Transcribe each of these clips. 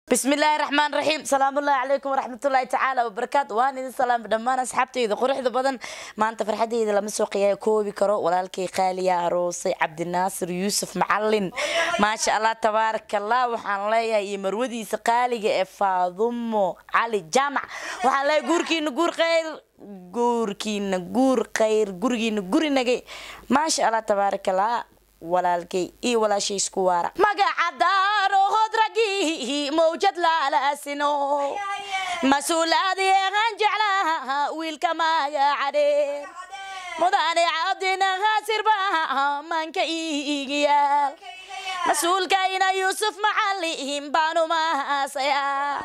بسم الله الرحمن الرحيم سلام الله عليكم ورحمة الله تعالى وبركاته وأنا إذا سلام دمان أصحابتي إذا قرح ذا بدن ما أنت فرحتي إذا لما سوقي كوبي كرو ولا الكي خالية روسي عبد الناصر يوسف معلن ما شاء الله تبارك الله وحان ليا يمرودي سقالي فاضمو علي جامع وحان ليا قوركي نقور خير guurkiina guur khayr gurigiina guri nagay maasha allah tabaaraka allah walaalkay iyo walaashay isku waara magacadaanohod raggii mawjad laalaasino mas-uulaadieeqan jeclaha wiilka magacadhe mudane cabdina haasirba manka iigiyaal mas-uulkayna yuusuf macalin baanu maasaya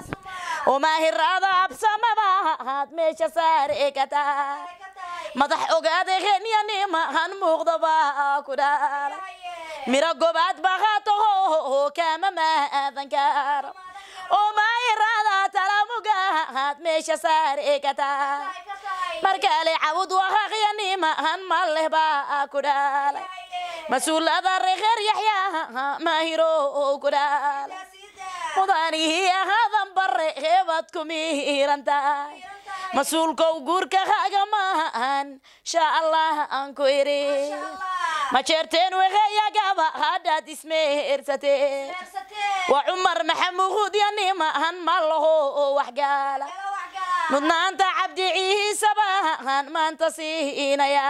umaahirada absamabaad meesha saarekata madax ogaada henyanimahan muuqdaba ku dhaala miro gobaad baqaataho kama maadan karo umaahirada talamugaad meesha saarekata markale cawud wahaqyanimahan maleh baa ku dhaala mas-uulada reer yaxyaa maahiro ku dhaala mudanihii ahadan bare heebaad ku miiran tahay mas-uulkow guurka haga maahan sha allah aan ku iri ma jeerteen weheyagaba hadhaad ismeersateen waa cumar maxamuud yanimahan ma laho waxgaala mudnaanta cabdi ciisabahan maanta siinaya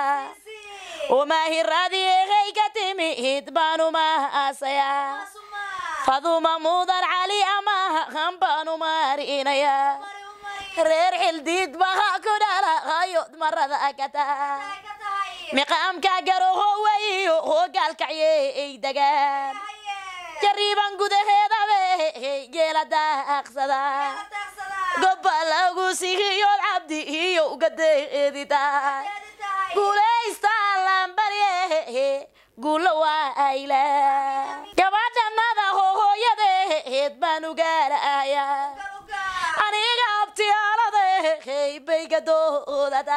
umaahiraadii ehey ka timid baanu maasaya faduma mudan cali amahan baanu marinaya reer xildiid baha ku dhalaayod marada kata miqaamka garoho weyo hogaalkacyey degaan jariiban gudaheedabe geela daaqsada gobba lagu sihiyood cabdi iyo gadeeditaay guulaystaa lambarye guulo waa ayla gabadhanada hooyadeed baan ugaaraya aniga abtiyaalade baygadoodata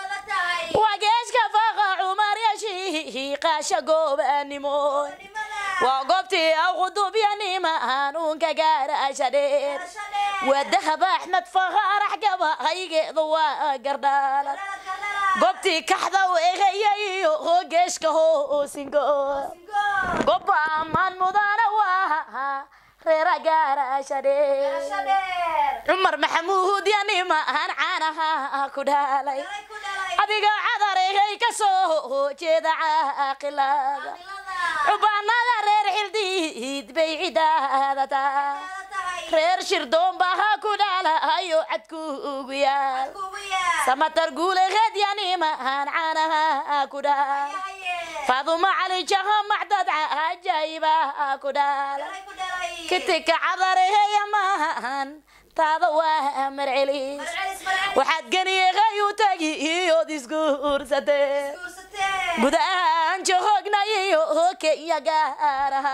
wageeshka faqa cumar yashi qaasha goobanimo waa goobtii aqudubyanimahan uunka gaarasha dheer waa dahab axmed faqaarax gaba haygeeda waa gardhaalad goobtii kaxdaw egayayo hoogeeshka hoosingo gobba ammaan mudana waa reera gaarasha dheer cumar maxamuud yanimahan caanaha ku dhaalay adiga cadarehey ka soo jeeda caaqilada cubaanada reer xildiid bay cidaadata reer shirdoombaha ku dhaalayo cadkuugu yaal samatar guuleheed yanimahan caanaha ku dhaal faaduma cali jaha macdad cajaayiba ku dhaala kitika cadareheyamahan taada waa marcelis waxaad geniyaqay u tagi iyood isguursatee gudahaan jahognayiyo kenya gaaraha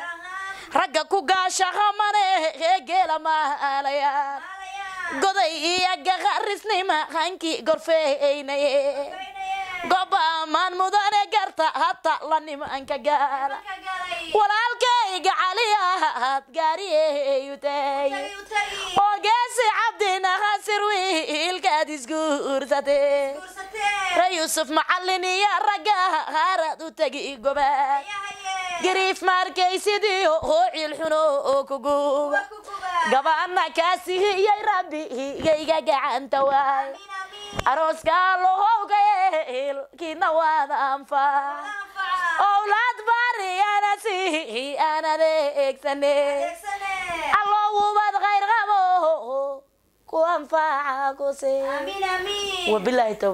ragga ku gaashahamane ee geela maalayaan goday iyo gaqarisnima hankii gorfeynaye goba ammaan mudane garta hata la nimanka gaala walaalkayga caliyaad gaariyeyutay oo geesi cabdina hasir wiilkaad isguursatee re yuusuf macallin iyo ragga haaraad u tegi gobaad gariif maarkaysidiyo hoo ciilxuno oo kuguba gabaana kaasihiyay rabbigayga gacanta waay arooskaa lohowgayeel kiina waada anfaa owlaad baari ana sihi aan adeegsane allowubad khayr qabo ku anfaaca kuse wabilaahi